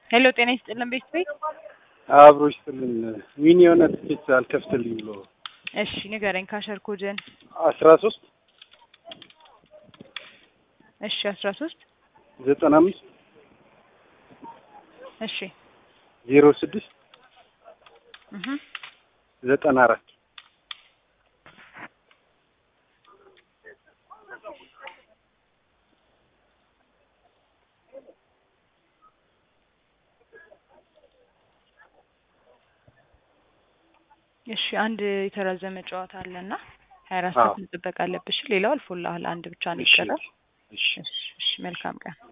ሄሎ ጤና ይስጥልን ቤት ቤት አብሮ ይስጥልን። ዊን የሆነ ትኬት አልከፍትልኝ ብሎ እሺ ንገረኝ ካሸር ኮድን አስራ ሶስት እሺ አስራ ሶስት ዘጠና አምስት እሺ ዜሮ ስድስት እህ ዘጠና አራት እሺ አንድ የተራዘመ ጨዋታ አለና ሀያ አራት ሰዓት መጠበቅ አለብሽ። ሌላው አልፎልሃል። አንድ ብቻ ነው እሺ የቀረው። እሺ እሺ እሺ መልካም ቀን